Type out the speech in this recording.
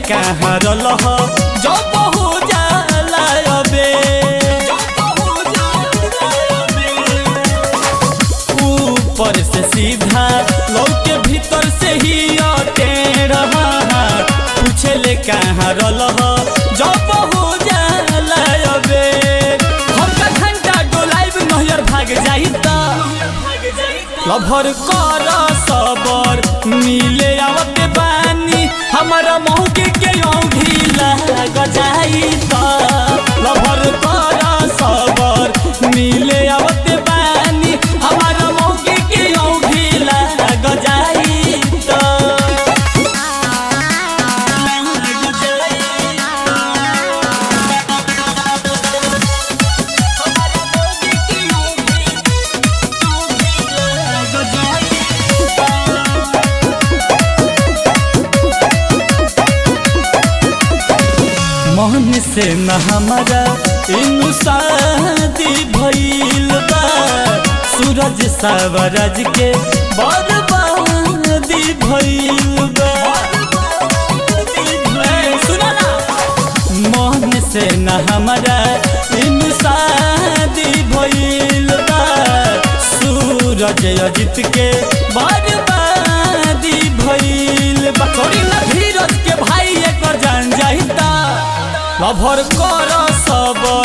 कहाँ रलह जब हो जाला अबे ऊपर से सीधा लौके भीतर से ही अटे रहा पूछे ले कहाँ रलह जब हो जाला अबे हम का घंटा डोलाइब नहर भाग जाई त लभर कर सबर मिले आवत बानी हमारा मौके के औंधी लाग जाई त लभर कर सबर मिले आवत बानी हमारा मौके के औंधी लाग जाई त मोहन से न हमारा इनु शादी भइल बा सूरज सावरज के बर्बादी भइल बा ए, सुनो ना मोहन से न हमारा इनु शादी भइल बा सूरज अजित के बर्बादी भइल बा छोड़ी ना धीरज के भाई एकर जान जाहिता लभर कर सब